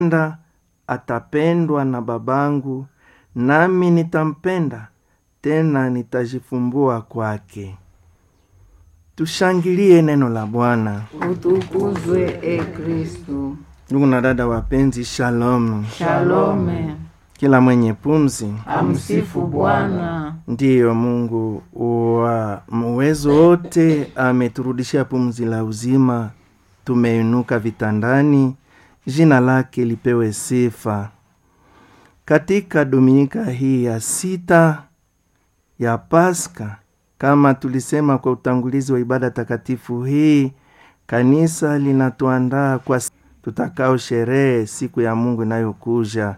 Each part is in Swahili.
nda atapendwa na babangu, nami nitampenda tena nitajifumbua kwake. Tushangilie neno la Bwana. Utukuzwe e Kristu. Ndugu na dada wapenzi, shalom. Shalome. Kila mwenye pumzi Amsifu Bwana. ndiyo Mungu wa uwezo wote ameturudishia pumzi la uzima, tumeinuka vitandani, jina lake lipewe sifa. Katika dominika hii ya sita ya Pasaka, kama tulisema kwa utangulizi wa ibada takatifu hii, kanisa linatuandaa kwa tutakao sherehe siku ya Mungu inayokuja.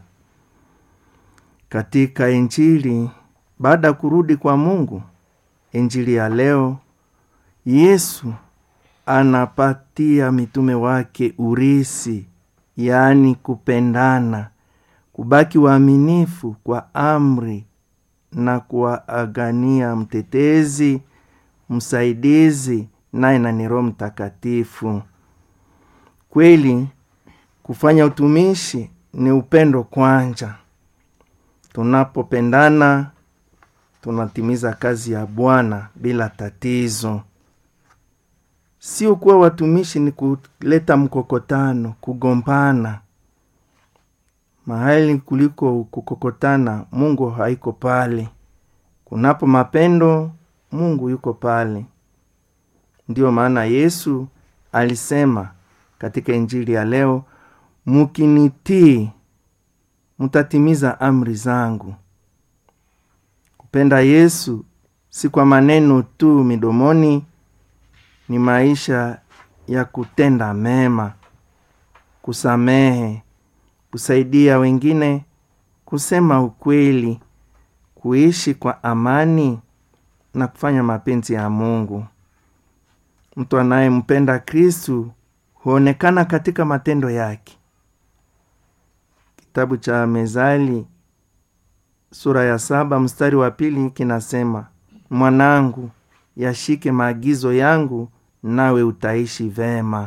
Katika Injili baada ya kurudi kwa Mungu, Injili ya leo, Yesu anapatia mitume wake urisi, yaani kupendana, kubaki waaminifu kwa amri na kuwaagania mtetezi, msaidizi, naye na ni Roho Mtakatifu. Kweli kufanya utumishi ni upendo kwanja. Tunapopendana tunatimiza kazi ya Bwana bila tatizo. Sio kuwa watumishi ni kuleta mkokotano, kugombana. Mahali kuliko kukokotana, Mungu haiko pale. Kunapo mapendo, Mungu yuko pale. Ndiyo maana Yesu alisema katika Injili ya leo, mukinitii mutatimiza amri zangu. Kupenda Yesu si kwa maneno tu midomoni, ni maisha ya kutenda mema, kusamehe, kusaidia wengine, kusema ukweli, kuishi kwa amani na kufanya mapenzi ya Mungu. Mtu anayempenda Kristu huonekana katika matendo yake. Kitabu cha Mezali sura ya saba mstari wa pili kinasema, mwanangu, yashike maagizo yangu, nawe utaishi vema.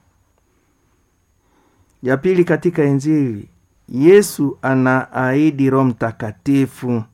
Ya pili, katika Injili Yesu anaahidi Roho Mtakatifu,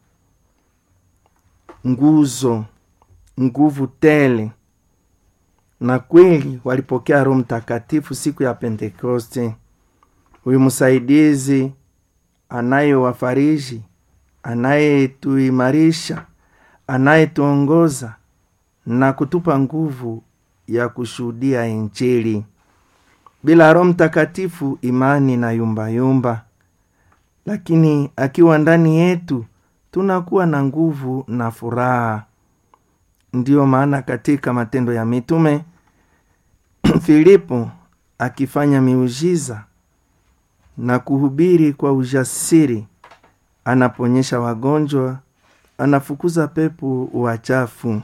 nguzo, nguvu tele, na kweli walipokea Roho Mtakatifu siku ya Pentekoste. Huyu msaidizi anayewafariji, anayetuimarisha, anayetuongoza na kutupa nguvu ya kushuhudia Injili. Bila Roho Mtakatifu imani na yumbayumba, lakini akiwa ndani yetu tunakuwa na nguvu na furaha. Ndiyo maana katika Matendo ya Mitume Filipo akifanya miujiza na kuhubiri kwa ujasiri, anaponyesha wagonjwa, anafukuza pepo wachafu.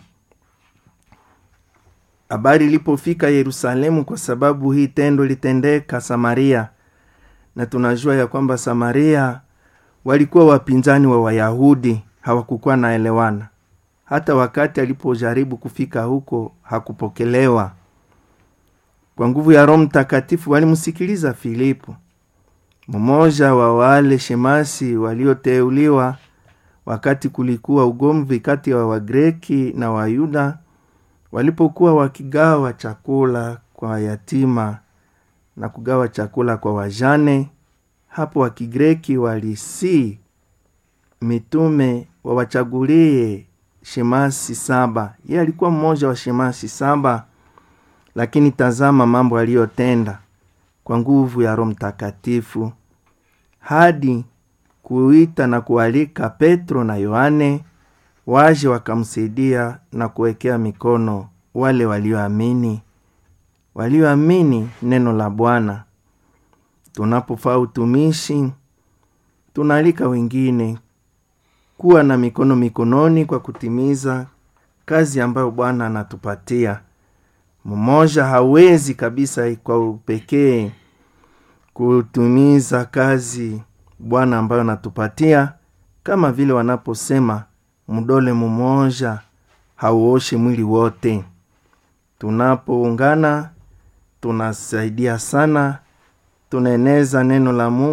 Habari ilipofika Yerusalemu, kwa sababu hii tendo litendeka Samaria, na tunajua ya kwamba Samaria walikuwa wapinzani wa Wayahudi, hawakukuwa naelewana. Hata wakati alipojaribu kufika huko hakupokelewa. Kwa nguvu ya Roho Mtakatifu walimsikiliza Filipo, mmoja wa wale shemasi walioteuliwa wakati kulikuwa ugomvi kati ya Wagreki na Wayuda walipokuwa wakigawa chakula kwa yatima na kugawa chakula kwa wajane. Hapo Wakigreki walisii mitume wawachagulie shemasi saba. Yeye alikuwa mmoja wa shemasi saba, lakini tazama mambo aliyotenda kwa nguvu ya Roho Mtakatifu hadi kuita na kualika Petro na Yohane waje wakamsaidia na kuwekea mikono wale walioamini, walioamini neno la Bwana. Tunapofaa utumishi, tunaalika wengine kuwa na mikono mikononi kwa kutimiza kazi ambayo Bwana anatupatia. Mmoja hawezi kabisa kwa upekee kutimiza kazi Bwana ambayo anatupatia, kama vile wanaposema mdole mmoja hauoshe mwili wote. Tunapoungana tunasaidia sana, tunaeneza neno la Mungu